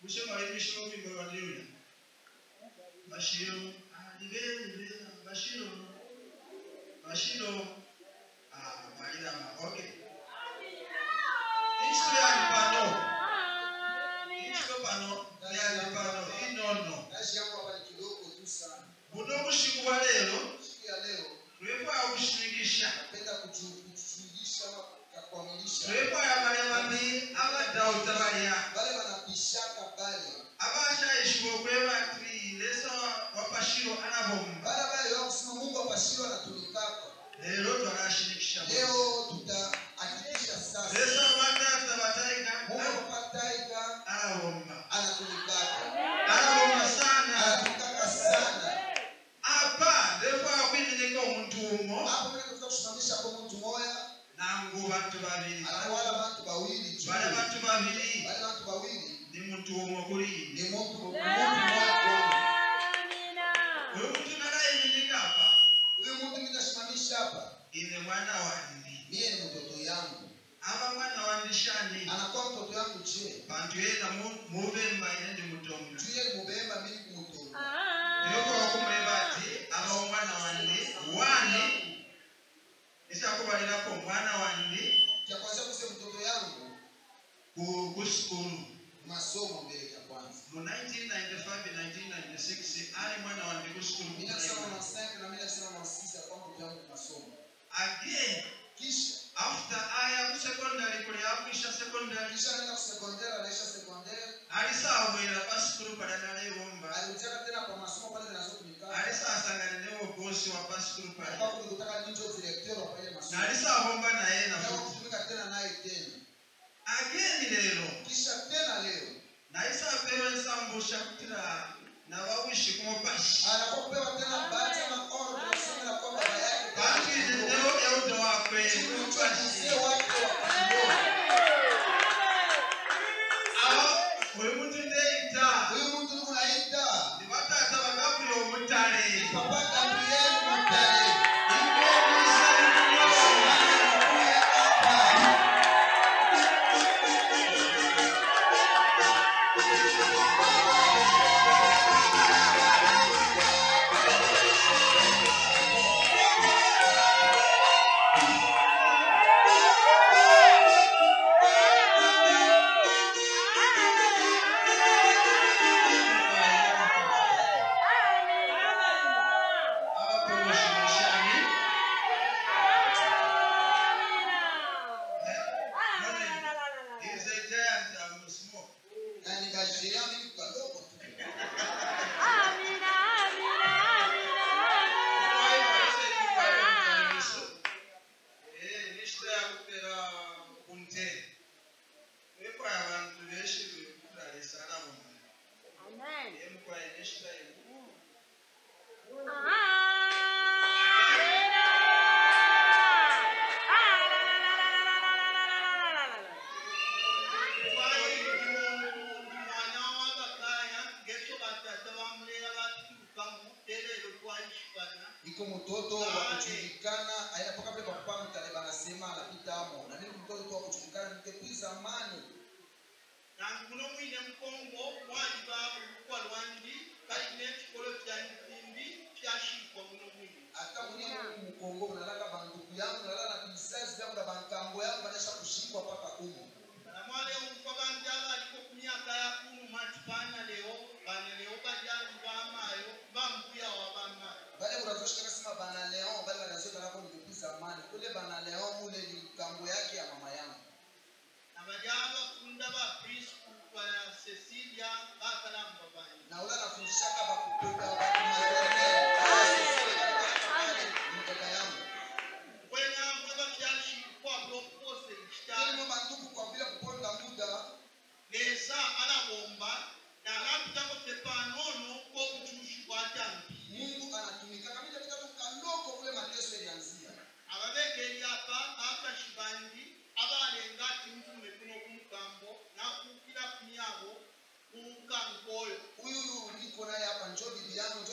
kushemalimisha upimbo waliuya bashiro alibelibela bashiro bashiro malirama okay isto yali pano isto pano yali pano inono kazi yangu hapa ni kidogo tu sana buno obushiku bwa leero siku ya leo twekwaya obushingisha napenda kuchu- kuchungisha ama kukwamilisha twekwaya balya babi abaddawo tabalya wale wanapishaka pale abashayishibwa okweba ati lesa wa pashiro anabomba wale wale wao kusema mungu apashiro anatulikaka leero twanashinikisha leo tutahakikisha sasa lesa batata bataiga mungu apataika anabomba anatulikaka anabomba sana anatulikaka sana apa ndekwaya kwiminika omuntu umo hapo mimi tunataka kusimamisha kwa mtu moya nangu bantu babiri anawala watu wawili tu bali bantu babiri wale watu wawili ni muntu umo kuli ni mtu mtu moya kwa oyo muntu nalayiminika apa huyu mtu mimi nasimamisha hapa ine mwana wandi mie ni mtoto yangu aba mwana wandi shani anakuwa mtoto yangu je bantu yena mu- mubembaine ndi mutonga tuye ni mubemba mimi kumutonga yokoba kumweba ati aba omwana wandi wani ekyakubalirako omwana wandi cha kwanza kuse mtoto yangu ku ku sukulu masomo mbele ya kwanza mu 1995-1996 ali mwana wandi ku sukulu mimi nasema na 5 na mimi nasema na 6 kwa mtoto yangu masomo again kisha after aya ku secondary kuli akwisha secondary kisha anaenda kusekondera anaisha sekondera alisawera pa sukulu pala nalebomba alikutaka tena kwa masomo pale zinazotumika alisasanganinewo bosi wa pa sukulu kwa pala kutaka ninjo director wa pale masomo nalisabomba naye na nafuti kutumika tena naye tena ageni lero kisha tena leo naisapewa ensambusha kutira nabawishi kumupashi anakuwa kupewa tena bahati ama order kusema na kwamba baba yake bantuizinewo eudo wakwe kumupashi mzee wake wa kiroho awo oyo muntu ndeita huyu mtu ni unaita nibatata bagabula omutale papa Gabriel Mutale abapromoshimishani is a giant I'm small na nikashiria mimi kadogo tu iko mtoto wa kujulikana aina paka pale papa Mutale banasema anapita amo na mimi mtoto tu wa kujulikana depuis zamani kuno mwine mukongo mwaliba olukwa lwangi kalina ekikolo kya nsimbi kyashikwa muno mwine hata mwenye mkongo unalaka bandugu yangu nalala na bizazi yangu na bankambo yangu banaisha kushikwa paka umo namwale omufa bantu abaliko ku myaka ya kunu matipana leo bane leo bajali bamayo bambuya wa bamayo bale unazoshika sema bana Leon bale wanazoka nako depuis zamani kule bana Leon mule ni kambo yake ya mama yangu nabaja abafunda ba priscu ba cecilia bakalamba banye na ule anafundishaka bakutoka bakumaternel mtoka yangu kwena mwaba kyashikwa blokpose ili kitali mama ndugu kwa bila kuponda muda lesa alabomba nalapitako tepanono kokuchushi kwatambi Mungu anatumika kama ile kitu kaloko kule mateso ilianzia ababekeri apa akashibandi abalenga timtume kuno kumukambo nakukira kunyabo kumukango oyo huyu niko naye hapa njoo bibi yangu njoo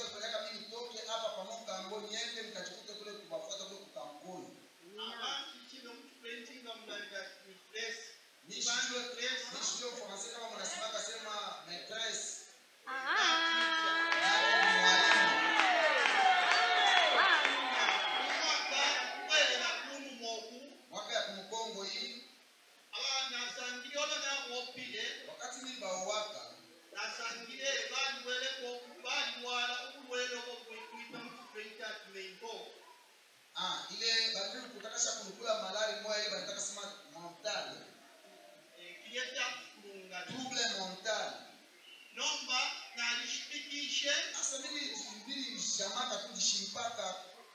opile wakati mimi bawaka nasangire baliweleko balimwala obulwele obwo bwitwita mu kifrenti ati menko ah, ile badri kutakasha kunikula malari moya ile banataka sema mental kiryeta kulunga trouble mental nomba nalishipikishe sasa mimi mbili shamaka kujishimpaka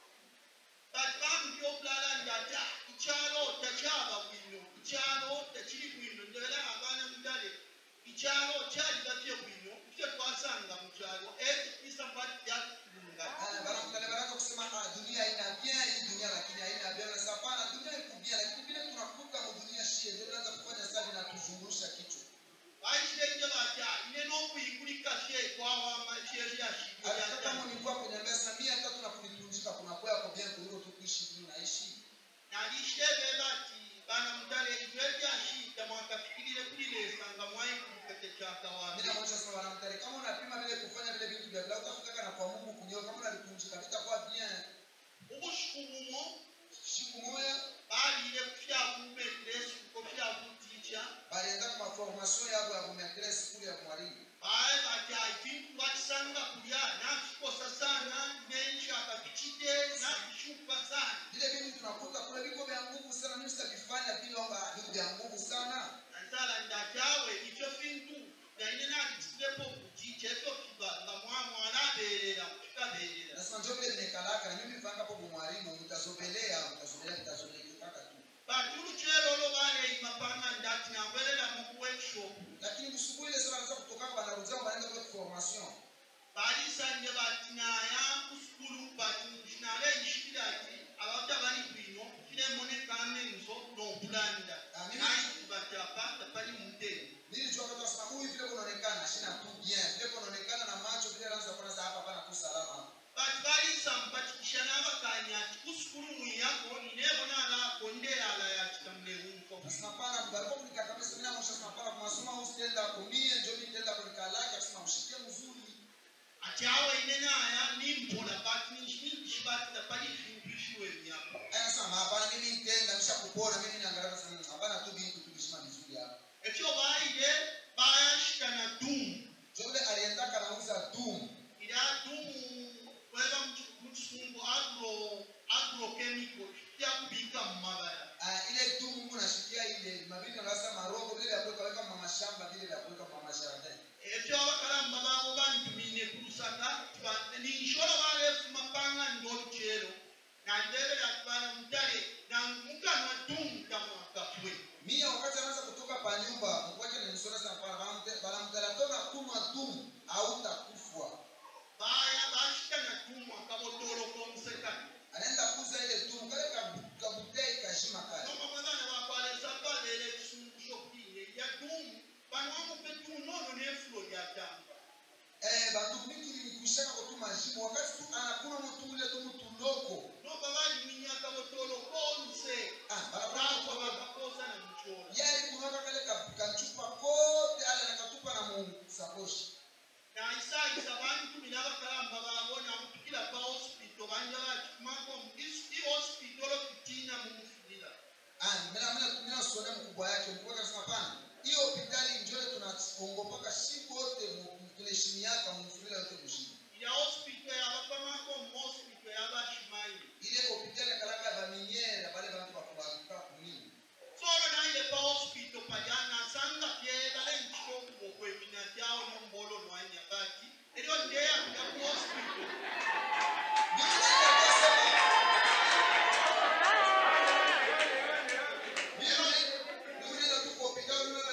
kati bamupya obulala ngata ikyalo takyaba bwino ikyalo tekiri bwino ndebera abaana mudale ikyalo kyali batye bwino kye twasanga mu kyalo ekipisa kwati byakulunga Ah, bana baraka kusema ah, dunia haina bien hii dunia lakini haina bien na sapana dunia iko bien lakini vile tunakuta mu dunia shie ndio tunaanza kufanya sasa na tuzungurusha kichwa bayisirenge batya ine n'okuyigulika she kwawamba sheryashigulya hata kama nilikuwa kwenye mesa mia tatu na kunipumzika kuna kwa kwa bien kuliko tu kuishi tu naishi nalishebe bati bana mudale ebyo ebyashita mwakafikirire kulilesa nga mwayikuluka tekyakawabi mimi naonyesha sasa wanamtari kama unapima vile kufanya vile vitu vya bila utafika na kwa Mungu kunyoa kama unalipumzika vitakuwa bien obusuku bumo siku moja balire kufyakubekiresu kofyakutica balienda kwa formation yabo ya kumetress kule ya mwalimu baye bati ekintu bakisanga kulya nakikosa sana nenshaka kikite nakishuka sana vile vitu tunakuta kule viko vya nguvu sana mimi sitakifanya vile kwamba vitu vya nguvu sana nansala ndakyawe ikyo fintu naine nakisirepo kukica ekyo kiba nga mwamwana aberera kikaberera nasema ndio vile nimekalaka na mimi vanga hapo mwalimu mtazobelea mtazobelea mtazobelea kaka tu bati ulukyero olwo baleima panga ndati nangwerera mu workshop lakini busubuhi ile sana wanaweza kutoka wanarudia wanaenda kwa formation balisanje bati naya kusukulu bati nale yishikira ati abata bali bwino kiremonekana enzo n'okulanda Amen. naye bati apata pali mudeni nilijua kama sasa huyu vile kunaonekana shina tu bien vile kunaonekana na macho vile anaanza kuona sasa hapa hapana tu salama bati balisa mpatikisha n'abakanya ati kusukulu mwiyako ninebona alako ndeala yakitamulewunko nasema pana mbariko kunika kabisa mimi namusha sema pana kwa masomo usitenda kumie ndio mimi nitaenda kunikalaka sema ushike mzuri ati awo ine naya nimpola bati nishibati tapali fintu ishiwe myako anasema hapana mimi nitenda nisha kupona mimi naangalia sasa hapana tu bintu tulishima vizuri hapa ekyo baile bayashika na dumu ndio vile aliendaka anauza doom ila dumu weba mu kisungu agro agrochemical kyakubika mu mabala Ah, ile tu Mungu nashikia ile mabini anasa marogo vile vya kuweka weka mama shamba vile vya kuweka mama jardin. ebyo abakalamba baabo bantumine ku lusaka ninsholo balefuma panga ndolukyero nandebera tubana mutale namukanwa dumu kamwakafwe Mia wakati anaanza kutoka pa nyumba, Mungu wake ananisoma sana kwa bana bana mtala toka kunwa tu hautakufa. baya bashika na dumu akabotolo komusekani Anaenda kuuza ile tu kale kabu- kabutei kashima kale. noma mwana bakwalesa babera ekisungu shopine ya dumu banwamupe dumu nono nefulo lyatamba Eh bantu mingi ni kushaka kutuma shimo wakati tu anakuna mtu ile tu mtu loko. noba baliminyaka botolo konse Ah, Rapo baraka bakakoza na mchoro. yali kunaka kale ka- kachupa kote ale nakatupa na mu sakoshi. Na isaisa bantu binabakalamba babona kutukira pa hospital banja bakikumako i hospital okutina mu mufulira. Ah, mina mina mina sona mkubwa yake mkubwa akasema pana. Hiyo hospitali njoo tunaongopaka siku wote mu- tunaheshimiaka mfurila yote mshini. Ya hospital yabapamako mu hospital yabashimaili. Ile hospitali kalaka ba minyera bale bantu bakubakuka kunini. Solo naile pa hospital pajana sanga pyegala enchiko okwemina jao nombolo nwanya bati. Eryo ndeya kuja ku hospital. Biblia inasema Biblia Biblia inatupa hospitali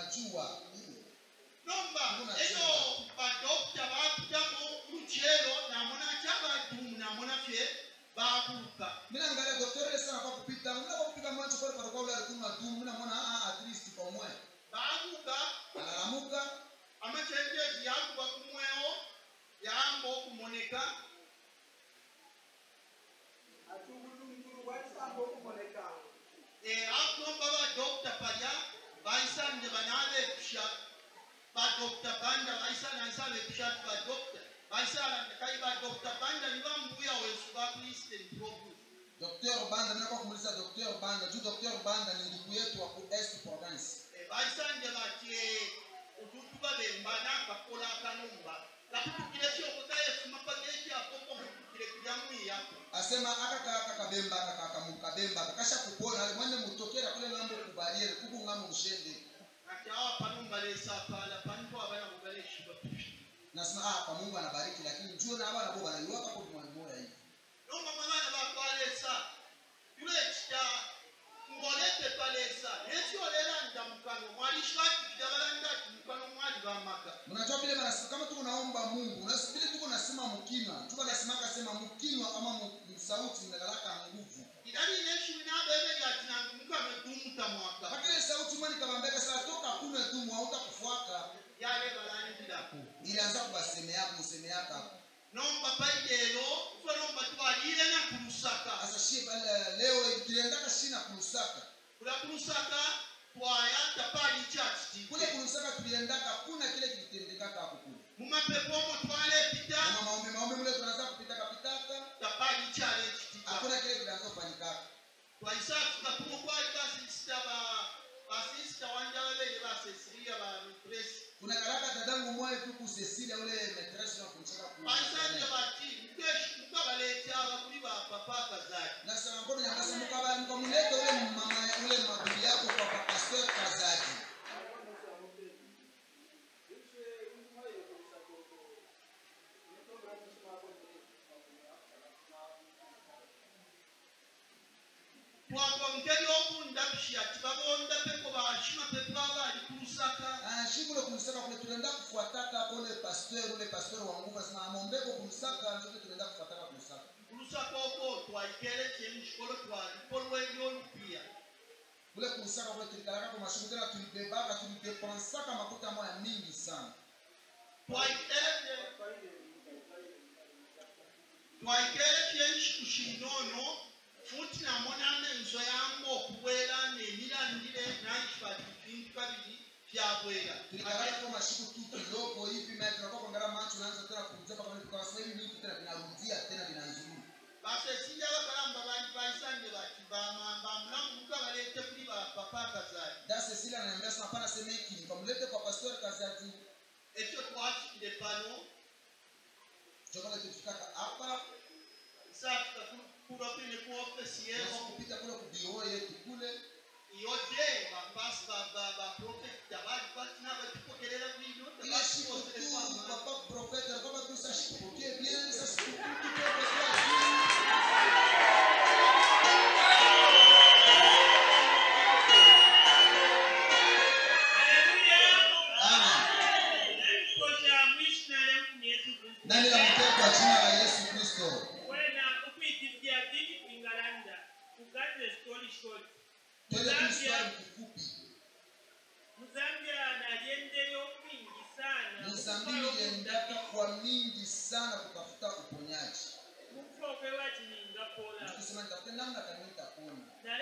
unajua hiyo nomba Hakuna eyo chumba. badokita bapitamu lukyero namona kyabadumu namona fye babuuka mimi naangalia daktari sana kwa kupita mna kwa kupita mwanzo pale kwa kwa ule alikuwa dumu mimi namuona ah at least kwa mwe babuuka analamuka amakyendezi yakuba kumwewo yamba okumoneka akulomba badokita palya baisanje banabekusha badokita banda baisanansa bekusha ti badokita baisalandekai badokita banda nibambuya wesu bakristen province Dr. Banda mimi kwa kumuuliza Dr. Banda juu Dr. Banda ni ndugu yetu wa ku Est Province baisanje bati otutuba bembana akakola akanumba kakutukire kyokoza yesu mapage ekyakoko mutukire kujamwiyako asema aka kaka kabemba aka kaka mukabemba kakasha kupona ale mwene mutokera kule ngambo kubaliere kuku ngambo mshende ati awa panumba lesapala panipo abana mugaleshiba nasema ah kwa Mungu anabariki lakini juu na bana bo bana yuwaka kwa mwalimu moja hivi nomba mwabana bakwalesa yuleekita ngolete palesa nekyolera nda mukano mwalishwatikira balanda ti mukano mwali bamaka unajua vile bana kama tuko naomba Mungu na vile tuko nasema mkinywa tuko nasema kasema mkinywa ama mu- msauti mnagalaka nguvu idali neshumi nabebeli ati nange mukano edumuta mwaka mpaka ile sauti mwani kabambeka sasa toka kuna dumu hauta kufuaka yale balandirako ilianza kubasemea yako museme yako hapo nomba paidelo fe nomba twalire na kulusaka sasa shi pale leo tuliendaka shina kulusaka kula kulusaka twaya tapali chachiti kule kulusaka tuliendaka kuna kile kilitendekaka hapo kule mumapepo omo twalepita kama maombi maombi mule tunaanza kupitaka pitaka tapali chale chitika hakuna kile kinaanza kufanyikaka twaisatuka kuno kwali basisita ba basisita wanja babiri basesiriya ba mipresi kuna karaka dadangu mwaye tu ku Cecilia ule metresi na kumchaka ku baisanje bati mkeshi mukabalete aba kuli ba papa kazali na sana ngono nyangasa mukaba mkamuleta ule mama ule mabibi yako kwa kwa pastor Kazaji twagwa mukeri okunda bishiyati babonda peko bashima pepo abali kulusaka ah shikule kumsaka kule tunaenda kufuataka hapo ule pastor ule pastor wa nguvu asema amombeko kumsaka ndio tunaenda kufuataka kumsaka kulusaka okwo twaikere kyemukikolo twalikolwa ebyolupiya kule kumsaka kule tulikalaka kwa mashughuli tena tulibebaka tulidepensaka makuta moya mingi sana twaikere twaikere kyekikushinono futi namonamo enzo yangu okubwera nemirandire nankifati bintu kabiri byabwera tulikalaka kwa mashuku tu kidogo hivi na tunakuwa kuangalia macho naanza tena kumzeka kwa kwa sababu hivi vitu tena vinarudia tena vinazuru basesinja bakalamba bantu baisanje bati bamulamu mukabalete kuli bapapa kazali da Cecilia ananiambia sana hapana sema hiki nikamlete kwa pastor Kazaji ekyo twafikire pano chokole tulifikaka hapa isatuka kulokine ku ofesi Yesu yeho kupita kule kubiro yetu kule yode bapasi baprofekita bali patina batikokerera bwino ile siku tu papa profeta kama tu sasa shipokee bien sasa siku tu tutoke kwa Amen. Nani la mtoto kwa jina la Yesu Kristo. Twende tu swali kifupi. Mzambili iliendaka kwa mingi sana kutafuta uponyaji. Tukisema nitafute namna kani nitapona.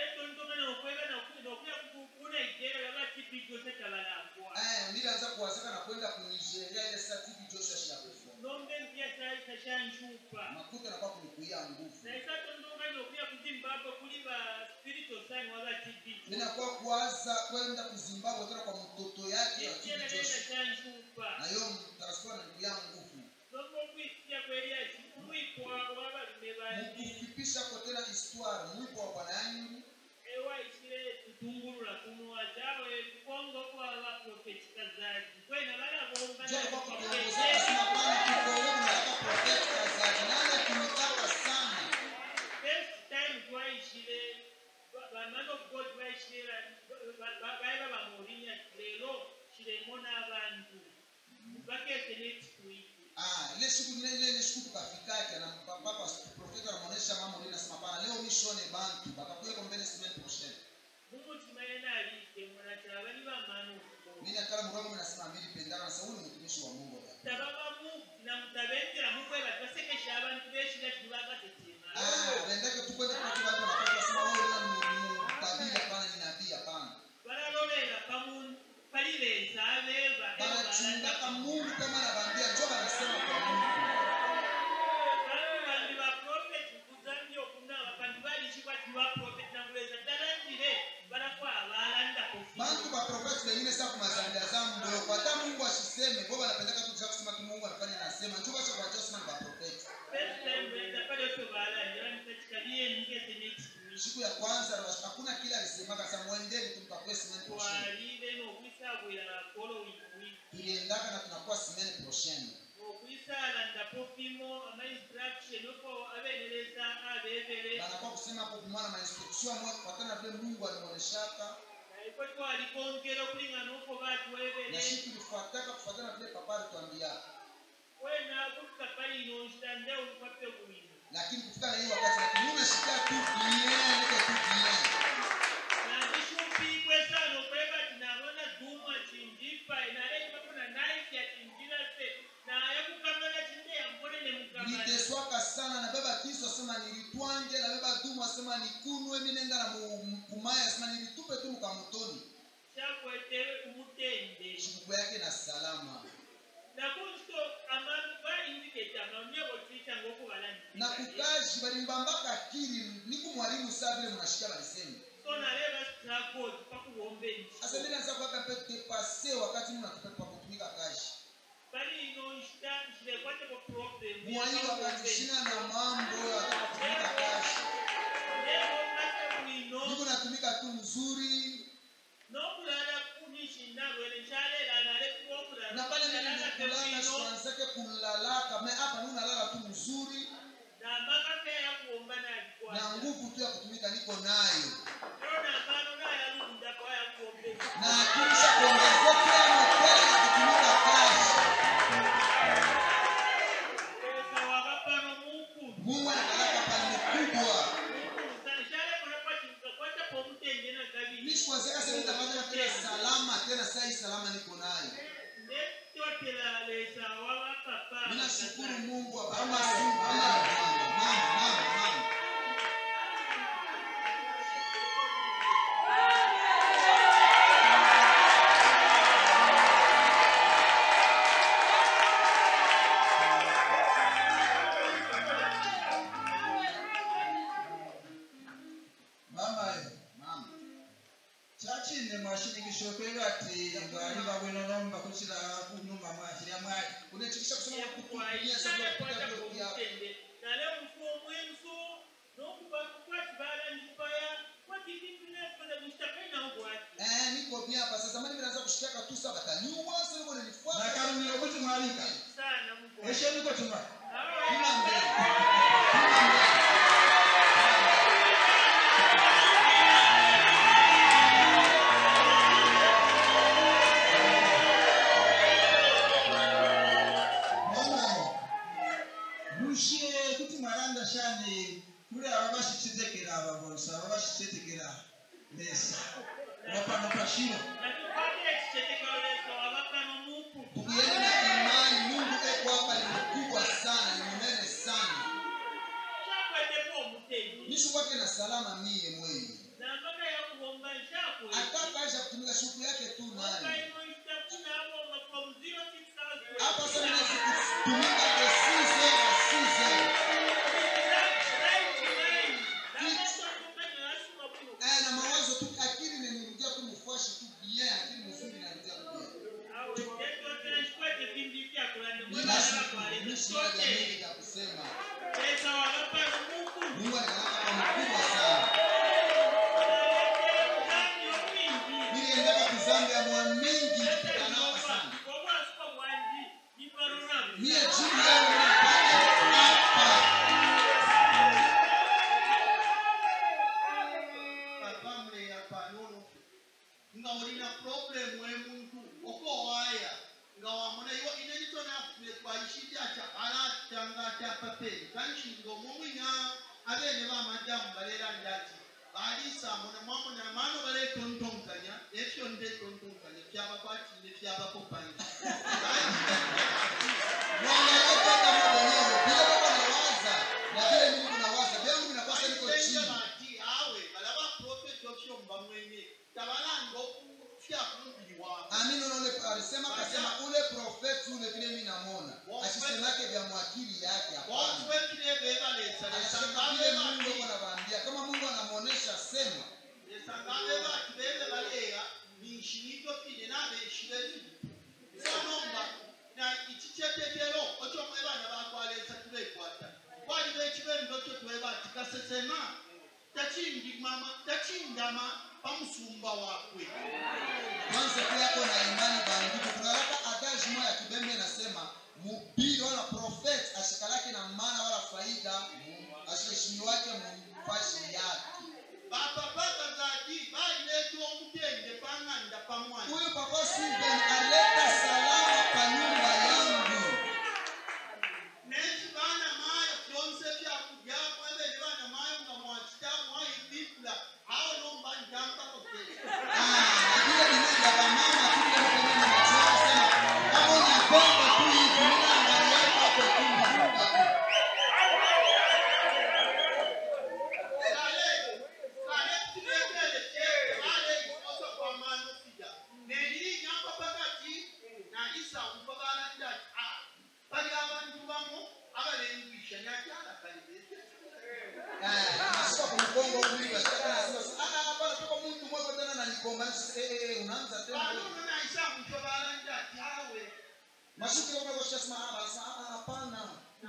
Eh, nilianza kuwazaka na kwenda kunijeria ile saa TV Joshua shakufa. nombe mpya taita shanchupa Makuta nakuwa kunikuia nguvu. naisatondoka nokuya ku zimbabwe kuli ba spiritual sign waba tb Ninakuwa kuwaza kwenda kuzimbabwe tena kwa mtoto yake wa TV ikyererenda Joshua. shanchupa Na hiyo mtarasiwa na ndugu yangu nguvu. nomba okwitya kweriaki mwikwa wabalume bangi Mkufupisha kwa tena histoire mwipo wa bwana yangu. ewaisire tutungulula kumuwazawe kukongo kwa baprofeti kazaji kwena balabomba Jana kwa kuongozeka sina bwana kikongo nataka prophet Kazaji. Nani akinitaka sana. first time twaishire bamano of god baishire baeba bamurinya kile siku ile ile ile siku tukafikake na papa profeta anamuonesha mama ule nasema pana leo mishone bantu bakakuweko mbele semaine prochaine mumutima yena alidde mwanatala bali bamaana okugoba mimi nakala mwangu nasema mbili pendana na sauli mtumishi wa Mungu bwana tababamu namutabengera mukweba basekesha abantu b'ekira tibagatetema ah bendeke tukwenda kwa watu wanapata sema wewe ni mtabiri hapana ni nabii hapana balalolera pamu palibenza abeba banachungaka Mungu kama anawaambia njoo anasema kwa Mungu bantu bandi ba profeti kuzambi okunaba bantu balishibwa ti ba profeti nanguleza ddala ndire balako abalanda bantu kofi ba profeti wengine sasa kumazanda za mdogo hata Mungu asiseme kwa wanapendaka tu kusema tu Mungu anafanya anasema njoo basi kwa Joseph ni ba profeti first time wenda pale oto balanda bamukakikaliyenigeze next week siku ya kwanza hakuna kile alisemaka sasa mwendeni tumkakwe semaine prochaine twalire n'okwisabwera following week tuliendaka na tunakuwa semaine prochaine okwisaala ndapofimo amainstruction oko abeerereza abeebere banakuwa kusema hapo kumwana ma instruction mwa kufuatana vile Mungu alimuoneshaka naiko twalikwongera okulingana oko na batuwebere sisi tulifuataka kufuatana vile papa alituambiaka wena kutuka palino nshitande olukwape bwino lakini kufika na hii wakati lakini unashikia tu bien niko tu bien nandishumpikwesaano okweba ti nabona duma kindipa nalekibakona naifya kinjirase naye kukamana kinde yambonene mukamana niteswaka sana na baba kristo asema nilitwange na baba dumu asema nikunwe mi nenda na mu- mu- kumaya asema nilitupe tu mkamutoni kyakwete umutende shikuku yake na salama nakunsto abantu baindiketa amaonyebo twitanga okubalangira na kukaji balimbambaka akili niku mwalimu saa vile mnashika balisemi so naleba struggle pakuwomba asa enkiso mimi naanza kuwaka pe depase wakati mimi natupa pa kutumika kaji balino nshita nkirekwateko problem mwai wakati shina na mambo ya kutumika kaji nebokate bwino niko natumika tu mzuri n'okulala kunishinabwene nkyaleera nalekuwa okulala na pale mimi Nalala nikulala bwino, sianzake kulalaka me hapa mimi nalala tu mzuri n'amakaka yakuwomba na n'agikwata nguvu tu ya kutumika niko nayo ona amaano n'ayalundako ayakuwomba enkiso na kisha kuongezekea mapele ya kutumika kazi esa wabapano munkulu mungu anakalaka pale mkubwa mimi sikuanzaka sasa nitapata tena salama tena saa hii salama niko nayo mimi nashukuru mungu ama mama mama mama mama mama mama yo mama kyakine mwashinikisha okwega ati ngaali babwino nomba kushira kunuma mwashira mwali unachikisha kusema kutumia sababu ya kupita vile vya eh niko bien hapa sasa mimi naanza kushikiaka tu sasa batanyua sasa niko nilifuata nakalumira okuti mwalika esheniko tuma kila mbele kila mbele mama rushie kuti mwaranda shani kuri aba bashikitekera aba bose aba bashikitekera mbese bapano pashiro tukienda na imani mungu eko hapa ni mkubwa sana ni mnene sana nishu kwake na salama mie mwenye nambaga yakuwomba nkyakwe ataka aisha kutumika shuku yake tu nani hapa hapa sasa mimi kutumika kwa size na size eh na mawazo tu akili inanirudia tu mfuashi tu bien akili mzuri inarudia tu bien mimi nashukuru mimi sina jamii ya kusema Mungu anakalaka kwa mkubwa sana niliendaka kuzambi ya mwa mingi nikipiganaka sana mie jibu yangu nipate hapa pamwe yapanono nga olina purobulemu emuntu okowaya nga wamuna iwo inenitona twayishidyaca alati nshinga omumwina abeene bamadamu baleera ndati baliisa muna mwamuna maano baleetontonkanya ekyo ndetontonkanya byabakwatire byabakopanya Mwangalie kwanza Mungu mwenyewe. Vile Baba anawaza na vile mimi nawaza, vyangu vinakuwa niko Basenge chini. bati awe balaba profeti okyomba mwene tabalanga okufya ku mubiri waabwe Amini unaone alisema akasema ule profeti ule vile mimi namuona. Asisemake vya mwakili yake hapana. bofetire bebaleesa Anasema vile Mungu yuko anawaambia. Kama Mungu anamuonesha sema. lesangabe bati bebe baleya ninshinito fine nabeshireti sanomba na ikikyetetero okyomwe baana bakwaleesa tubekwata kwali bekibendo kyo twebati kasesema takindimama takindama pamusumba wakwe Kwanza pia yako na imani bandugu. Kuna hata adage moja ya kibembe inasema mhubiri wala prophet ashikalake na maana wala faida ashiheshimiwake mumpashi yake. bapapaka zadi baleta omutende pang'anda pamwana Huyu papa Steven aleta salama kwa nyumba yangu. neki baana maayo byonse byakubyako ebene baana maayo nga mwakita mwayibibula awo nomba njampako Ah, na vile vile vya wamama tu vile vile mimi nimechora sema kama unapenda tu hivi mimi naangalia hapo tu mzungu. Eh, nashika kwa mgongo huyu ashika anasema ah ah hapana toka mtu mmoja tena ananikomba eh eh unaanza tena wewe. Mashuki kwa kwa shasma ah basi ah hapana.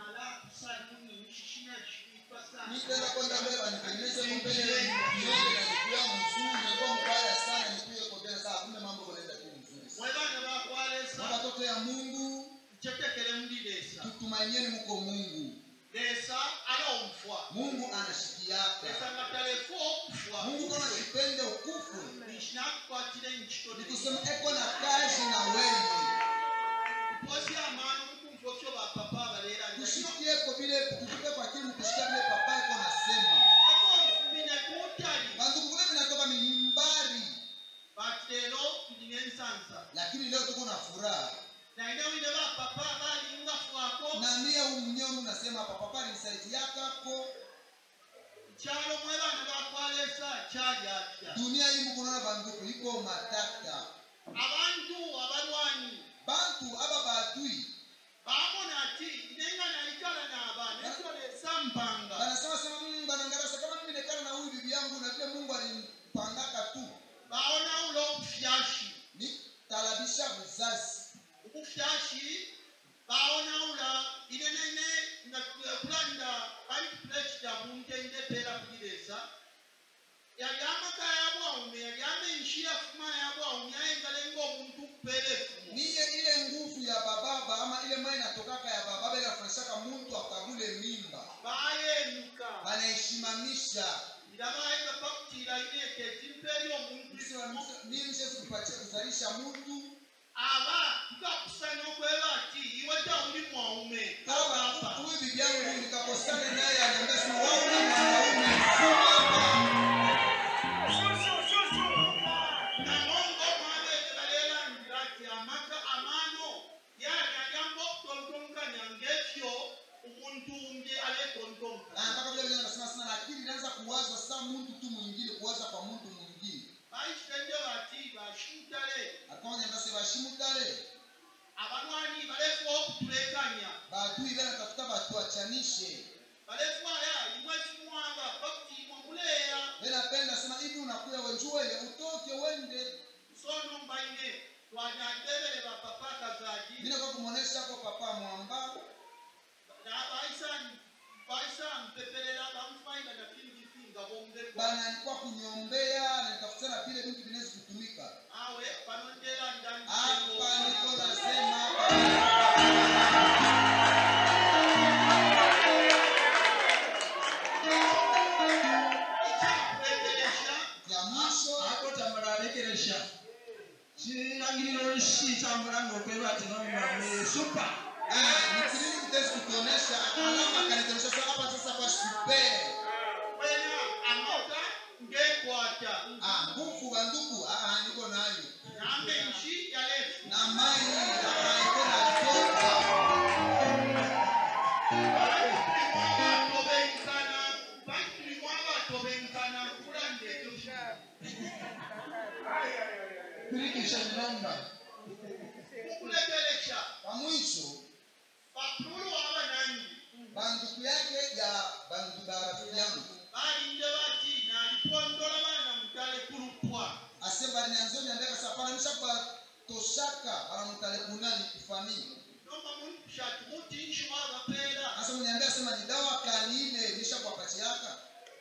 Nitaenda kwenda mbele anipendeze mbele nione na nikiwa mzuri ndio mbaya sana nikuye kwa tena saa kumbe mambo yanaenda tu mzuri. Kwa watoto ya Mungu Chetekele mlilesa tutumainieni mko Mungu. lesa alomfwa Mungu anashikiaka. lesa nga talefo okufwa Mungu kama sipende ukufu nishinakukwatire nkitone nikusema eko na kazi na wewe. posi amaani omukumva otyo bapapa abaleera Tushikieko vile tufike kwa kile kushikia vile papa eko nasema. mine kutali Bandugu kule vinatoka mimbari bati leero tulina ensansa lakini leo tuko na furaha. naine wine bapapa balingafwako Na mie mwenyewe unasema papa papa nisaidiakako. kyalo mwe baana bakwalesa kyali atya Dunia hii Mungu naona bandugu iko matata. abantu abalwanyi Bantu aba badui baamona ati nenga nalikala naaba netwalesa mpanga banasema sema mm, banangarasa kama mimi nekana na huyu bibi yangu na vile Mungu alimpangaka tu. baonawula obufyashi Nitalabisha vizazi. obufyashi baonawula inenene nga kulanda ali pulezida muntendeteera kugiresa yali amaka yabwaume yali amenshi yafuma yabwaume ayengale ngaomuntu kupeera efumu Niye ile nguvu ya bababa ama ile mai natokaka ya bababa ile afanyishaka mtu akabule mimba. bayenyuka Banaishimamisha. irabaega pakutira ineke timpeeri omuntu Mimi siwezi kupatia kuzalisha mtu aba tukakusanya okweba ati iwe tawuli mwaume kama kabapa huyu bibi yangu nikakosana naye aniambia sema wewe ni mwanaume mfuma namongo omwabeene baleerangira nti amaka amaano yali agamba okutontonkanya ng'ekyo omuntu nge aleetontonka na mpaka vile vile anasema sana na akili inaanza kuwaza saa mtu tu mwingine kuwaza kwa mtu mwingine bayitende bati bashimutale akaonya ndase bashimu kale abalwanyi balefuwa okutulekanya badui bana tafuta batu achanishe balefwaya imwe kimwanga bakutimwa muleya napenda sema hivi unakuya wenjuwele utoke wende sono mbaine twanyadebere bapapa kazaji vile kwa kumwonesha kwa papa mwamba baisa mpeperera bamufaina na fingifinga bombe bana alikuwa kuniombea na nitafuta na vile vitu vinaweza kutumika awe panondera ndani hapa niko nasema hapa ekyakulekeresha ya mwisho akotambula alekeresha kirangiriro olusi tambula ngaokweba ati nomumame supa Ah, ni kilini kitezi kutuonesha alama kanituonesha sasa hapa sasa kwa super wena amota ngekwata ah nguvu banduku ah ah, niko nayo nambe nshi yalefu na mai ah iko na toka Pirikisha namba. kwa mwisho banduku yake ya bandu ba rafiki yangu ase balinyanzo niambia kasa pana misha kwa toshaka banamutale kunani kufamii asa mniambia sema ni dawa kani ile nisha kwa pati yaka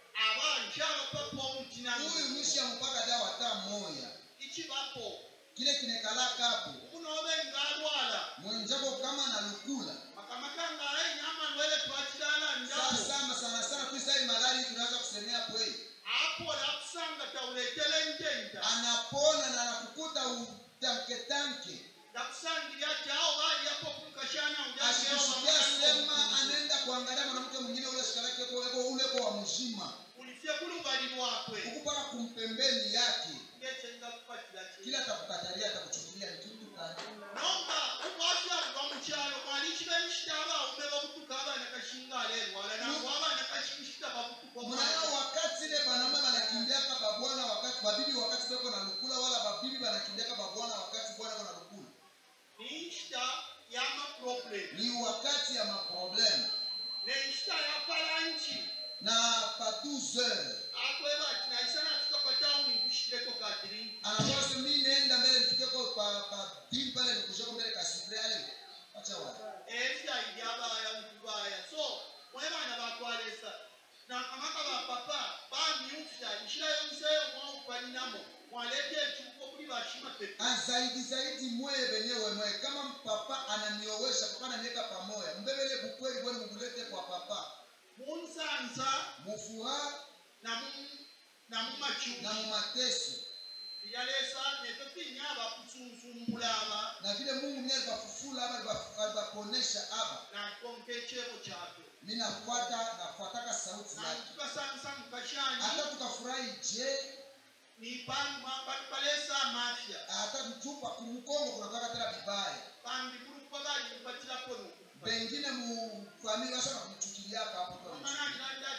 huyu mwisha mpaka dawa hata moya ikibapo kile kinekalaka hapo kunobe ngalwala mwenjako kama na lukula makamakanga enyama nwele twakirala ndabo sasa sana sana tuisai malari tunaweza kusemea kweli apola akusanga tawuletele ntenta anapona na anakukuta utanke tanke ndakusangirya ti awo baliyako kumukashana akikusikia sema anaenda kuangalia mwanamke mwingine ule shikalake eko uleko wa mzima ulifye kulubali lwakwe ukupaka kumpembeni yake ngecenga kupatira ki kila atakukatalia atakuchukulia ni kitu kani nomba ukwasyakuva mukyalo mwali kibenishita abawume babutuka abaana kashinga alelwala nangu abaana kashimishita babutuka mnayo wakati ile banaume banakimbiaka babwana wakati babibi wakati beko na lukula wala babibi banakimbiaka babwana wakati bwana ko na lukula ninshita yamaproblem ni wakati ya maproblemu nenshita yapalanki na pa 12 heures akweba ati naisana tuka patawuni ngushireko katiringi anasema sasa mimi nenda mbele nifikeko pa pa bibi pale nikushako mbele kasifre ale acha wapi ebyayi byabaya mukubaya so mwebana bakwalesa nakamaka bapapa bamyufya nshirayo museyo mwaupaninamo mwaleta ekyuko kuli bashima pepe Ah, zaidi zaidi mweye wenyewe mwe kama papa ananiowesha papa ananiweka pamoja mbebele bukweli bwana mkulete kwa papa munsanza mufuraha namu- namumakyuki na mumateso yalesa netutinya abakusunsumbula aba na vile mungu mwenyewe alibafufula aba aliba- alibaponesha aba nakonka ekyebo kyabyo mi nafuata nafuataka sauti yake natukasangisa mukashanyi hata tukafurahi je balesa amafya hata mtupa kumkongo kunataka tena vibaya bambi kulukuba bali mubatirako nokufa pengine mufamili washa kumchukiliaka hapo kwa mtu. amananiranda